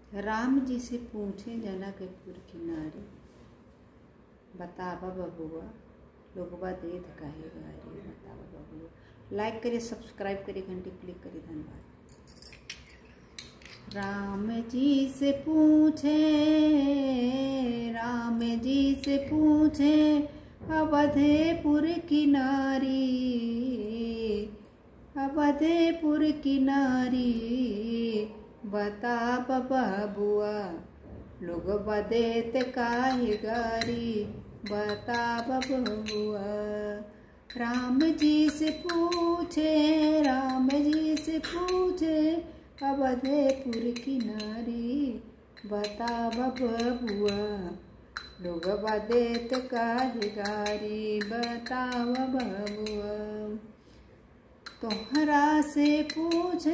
राम जी से पूछे जनकपुर की नारी बतावा बबुआ लोगवा देत काहे गारी बतावा बबुआ लाइक करिए सब्सक्राइब करिए घंटी क्लिक करिए धन्यवाद राम जी से पूछे राम जी से पूछे अवधेपुर की नारी अवधेपुर की नारी बता बबुआ लोग बदेत काहे गारी बता बबुआ राम जी से पूछे राम जी से पूछे अवधेपुर की नारी बता बबुआ लोग बदेत काहे गारी बता बबुआ तोहरा से पूछे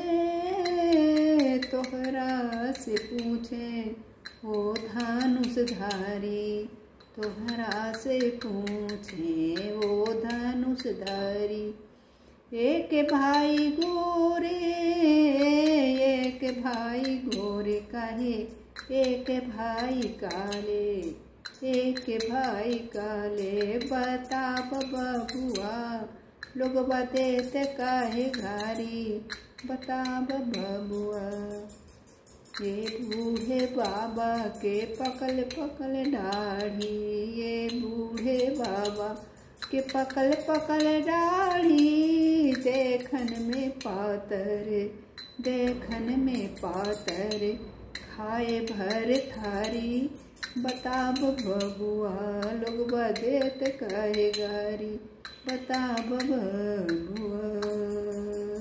तोहरा से पूछे ओ धनुषधारी तोहरा से पूछे ओ धनुषधारी एक भाई गोरे एक भाई गोरे कहे एक भाई काले एक भाई काले बता बबुआ लोग बतेत काहे घारी बता बबुआ ये बूढ़े बाबा के पकल पकल दाढ़ी ये बूढ़े बाबा के पकल पकल दाढ़ी देखन में पातर देखन में पातर खाए भर थारी बता बबुआ लोग बदेत कहे गारी बता बबुआ